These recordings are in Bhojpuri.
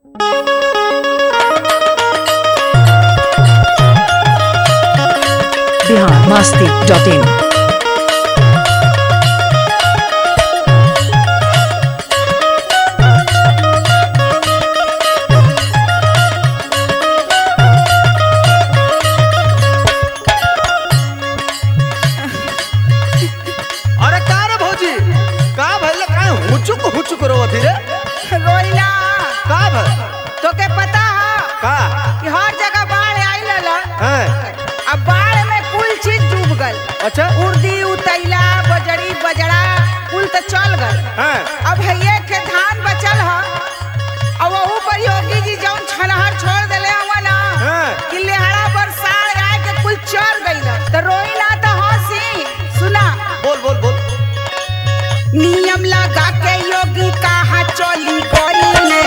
बिहार मस्ती डॉट इन अरे का रे भौजी का भइल का हुचुक हुचुक रो धीरे रोइना का भइल तोके पता है का कि हर जगह बाढ़ आई लला हैं अब बाढ़ में कुल चीज डूब गल अच्छा उर्दी उतैला बजड़ी बजड़ा कुल तो चल गल हैं अब भैया के धान बचल है और वहू पर योगी जी जौन छनहर छोड़ देले हवा ना हैं। कि लेहड़ा बरसात आए के कुल चल गइल तो रोई ना तो हंसी सुना बोल बोल बोल नियम लगा के योगी कहा चली गई ने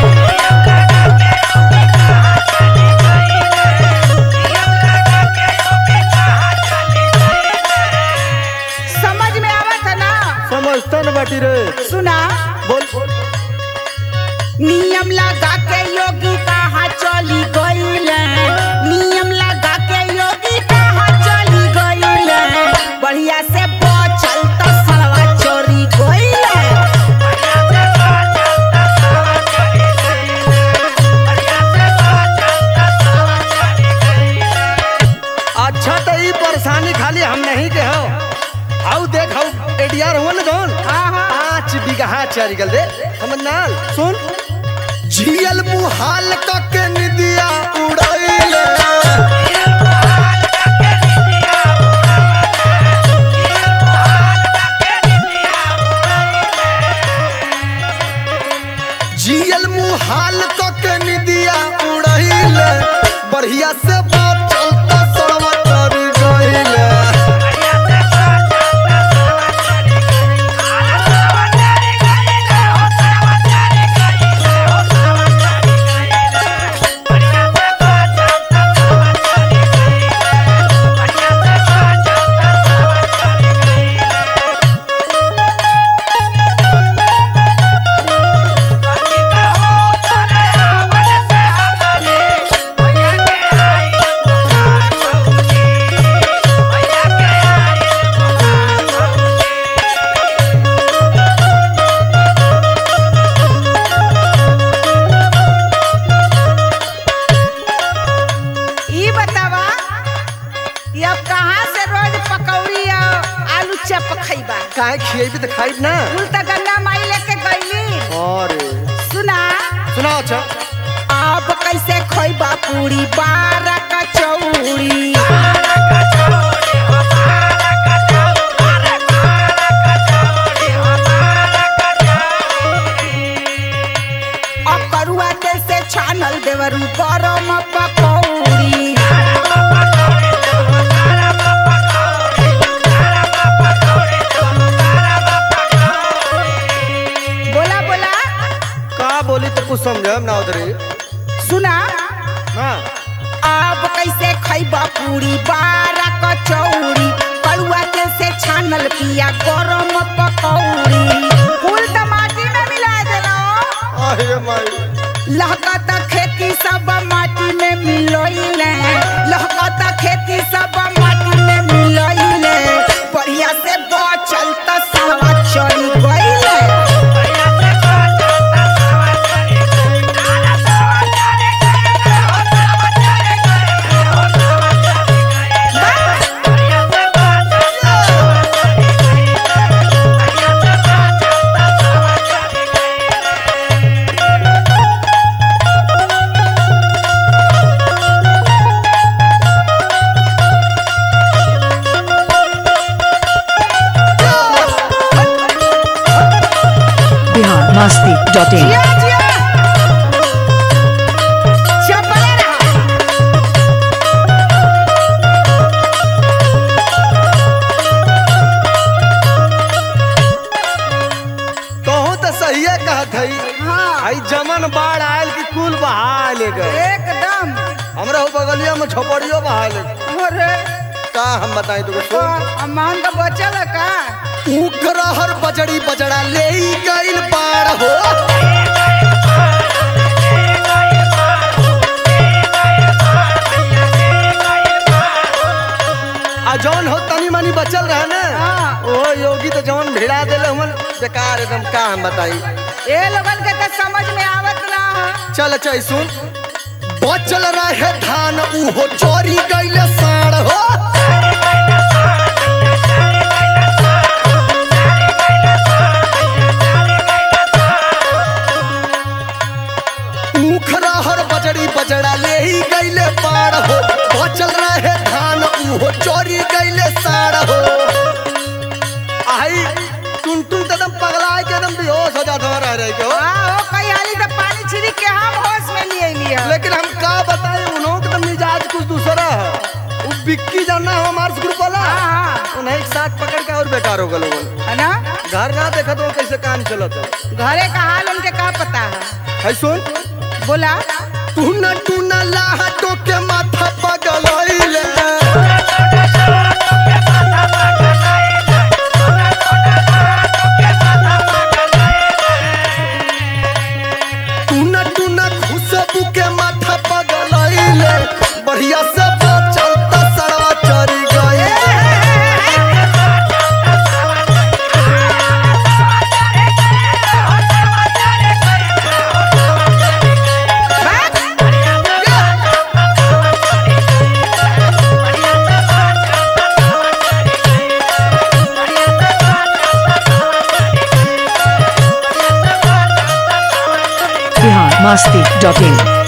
समझ में आवत है ना समझता न बाटी रे सुना बोल नियम लगा के योगी कहा चली गईले नियम लगा के योगी कहा चली गईले बढ़िया से बचल तो सलवा चोरी गईले अच्छा तो ई परेशानी खाली हम नहीं के हो आउ देख आउ एडीआर हुआ न जौन हाँ, हाँ। पाँच बीघा चल गल दे समझ ना आल? सुन झियल मुहाल के निदिया उड़ैले जियल मुहाल के निदिया उड़ैले बढ़िया से बात चलता सड़वा कर गइले ई बतावा कि अब कहाँ से रोज पकौड़ी और आलू चप खइबा काहे खिएबी त खाइब ना कुल तो गंगा माई लेके गईली अरे सुना सुना अच्छा अब कैसे खइबा पूरी बारह कचौड़ी अब करुआ तेल से छानल देवरू गरम पकौड़ी बोला बोला का बोली तो कुछ समझम ना उधरे सुना हाँ अब कैसे खइबा पूरी बारह कचौड़ी कड़ुआ तेल से छानल पिया गरम पकौड़ी कुल तो माटी में मिला देलो अरे माई लहकता खेती सब माटी में मिलोइले लहकता खेती सब माटी में मिलोइले बढ़िया से बचल त सवा चली गइले बिहार मस्ती डॉट इन जिया जिया चपले रहा कहूँ तो सही कहत हई हाँ आई जमन बाढ़ आयल की कुल बहा ले गए एकदम हमरा हो बगलिया में झोपड़ियो बहा ले अरे का हम बताएं तुमको तो सुन अमान का बचल है का उखरा हर बजड़ी बजड़ा ले गइल बाढ़ हो बेकार एकदम का हम बताई ए लोगन के तो समझ में आवत ना ह। चल चल सुन बचल रहे धान उहो चोरी गईले साड़ हो ऊख रहर बजड़ी बजड़ा ले ही गईले पार हो बचल रहे धान उहो चोरी गईले साड़ हो आई टुन टुन तो एकदम पगला के एकदम बेहोश हो जाता रह रहे के हो हाँ, ओ कई हाली तो पानी छिड़क के हम होश में लिए लिया लेकिन हम का बताए उन्हों का तो मिजाज कुछ दूसरा है वो बिक्की जानना हो हमारे ग्रुप वाला हाँ, हाँ। उन्हें एक साथ पकड़ के और बेकार हो गए लोगन है ना घर ना देखा तो कैसे काम चलत है घरे का हाल उनके का पता है है सुन बोला तू न तू न लाहटो के माथा पगलैले तू न तू न खुशबू के माथा पगलैले बढ़िया से बचल त सरवा चरी गई बिहार मस्ती डॉट इन